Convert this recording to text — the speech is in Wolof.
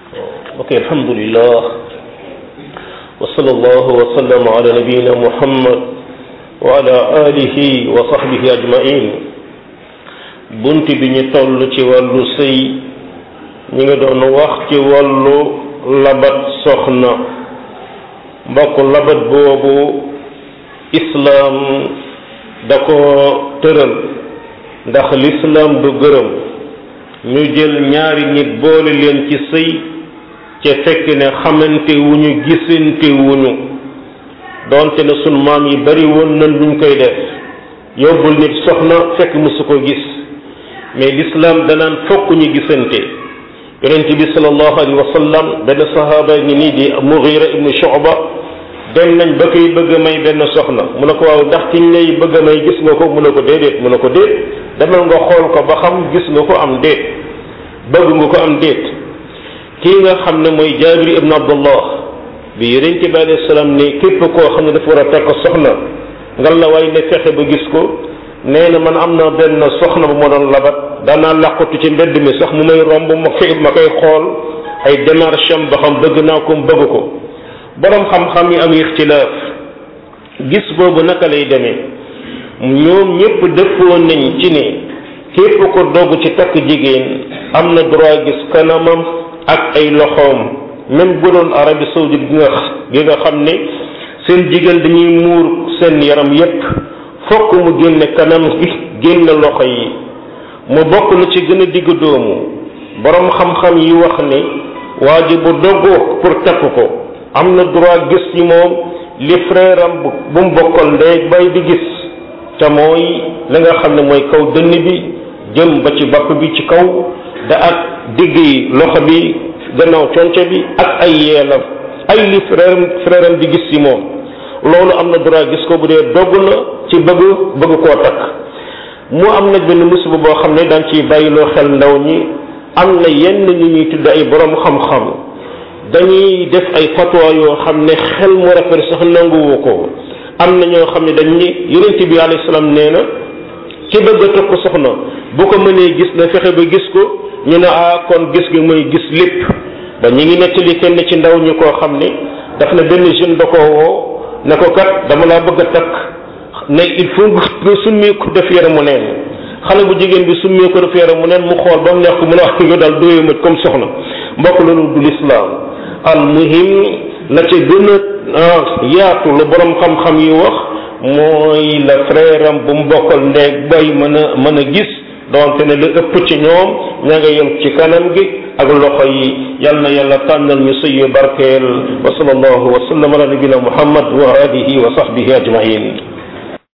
ok alhamdulillah wa sallallahu wa sallam ala nabiyina muhammad wa ala alihi wa sahbihi ajmain bunt bi ñu toll ci wàllu sëy ñi nga doon wax ci wàllu labat soxna mbokk labat boobu islaam da ko tëral ndax lislaam du gërëm ñu jël ñaari nit boole leen ci sëy ca fekk ne xamante wuñu gisante wuñu doonte ne sunu maam yi bari woon nañ luñ koy def yóbbul nit soxna fekk mësu ko gis mais l'islam danaan fokk ñu gisante yonent bi sallallahu alayhi wa sallam benn sahaaba ngi nii di Mughira ibnu Shu'ba dem nañ ba koy bëgg a may benn soxna mu ne ko waaw ndax kiñ lay bëgg a may gis nga ko mu ne ko déedéet mu ne ko déet demal nga xool ko ba xam gis nga ko am déet bëgg nga ko am déet kii nga xam ne mooy Jaabir ibnu Abdullah bi yonent bi alayhi salaam ne képp koo xam ne dafa war a takk soxna ngal la waay ne fexe ba gis ko nee na man am na benn soxna bu ma doon labat daanaa làqatu ci mbedd mi sax mu may romb ma koy ma koy xool ay démarche am ba xam bëgg naa ko bëgg ko boroom xam-xam yi am ixtilaaf gis boobu naka lay demee ñoom ñëpp dëppoo nañ ci ne képp ko dogg ci takk jigéen am na droit gis kanamam ak ay loxoom même bu doon Arabie saoudite gi nga gi nga xam ne seen jigéen dañuy muur seen yaram yépp fokk mu génne kanam gi génne loxo yi mu bokk na ci gën a digg doomu boroom xam-xam yi wax ne waa ji bu doggoo pour takk ko am na droit gis ci moom li frère am bu mu bokkal ndey bay di gis te mooy la nga xam ne mooy kaw dënn bi jëm ba ci bapp bi ci kaw da ak digg yi loxo bi gannaaw conco bi ak ay yeelam ay li frère frère am di gis ci moom loolu am na droit gis ko bu dee dogg na ci bëgg bëgg koo takk mu am nag benn musiba boo xam ne daan ciy bàyyiloo xel ndaw ñi am na yenn ñu ñuy tudd ay borom xam-xam dañuy def ay fatwa yoo xam ne xel mu rafet sax nanguwu ko am na ñoo xam ne dañ ni yonent bi alayhi salaam nee na ci bëgg a takk soxna bu ko mënee gis na fexe ba gis ko ñu ne ah kon gis gi mooy gis lépp ba ñu ngi nettali kenn ci ndaw ñu koo xam ne daf na benn jeune da koo woo ne ko kat dama laa bëgg a takk ne il faut nga summi ko def yaramu neen xale bu jigéen bi summi ko def yaramu neen mu xool ba mu neex ko mu ne wax nga daal dooyu ma comme soxna mbokk loolu du lislaam al muhim la ca gën a yaatu la borom xam-xam yi wax mooy la frère am bu mu bokkal ndeeg bay mën a mën a gis donte ne lu ëpp ci ñoom ña nga yem ci kanam gi ak loxo yi yal na yàlla tànnal ñu sëy barkeel wa sallallahu wa sallam ala nabina muhammad wa alihi wa sahbihi ajmain